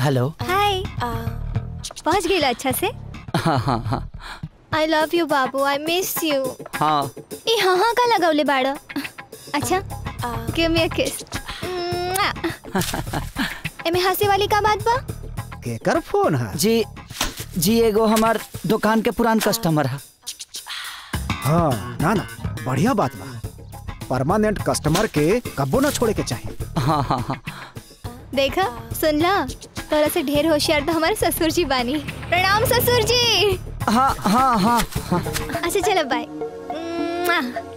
hello hi पहुंच गई अच्छा से हाँ हाँ हाँ आई लव यू बाबू आई मिस यू हाँ ई हाँ हाँ का लगौले बाड़ो अच्छा गिव मी अ किस एमे हंसे वाली का बात बा केकर फोन है जी जी एगो हमार दुकान के पुरान कस्टमर है हाँ ना ना बढ़िया बात बा परमानेंट कस्टमर के कब्बो ना छोड़े के चाहिए हाँ हाँ हाँ देखा सुन ला तोरा से ढेर होशियार तो हमारे ससुर जी बानी प्रणाम ससुर जी हाँ हाँ हाँ हाँ अच्छा चलो बाय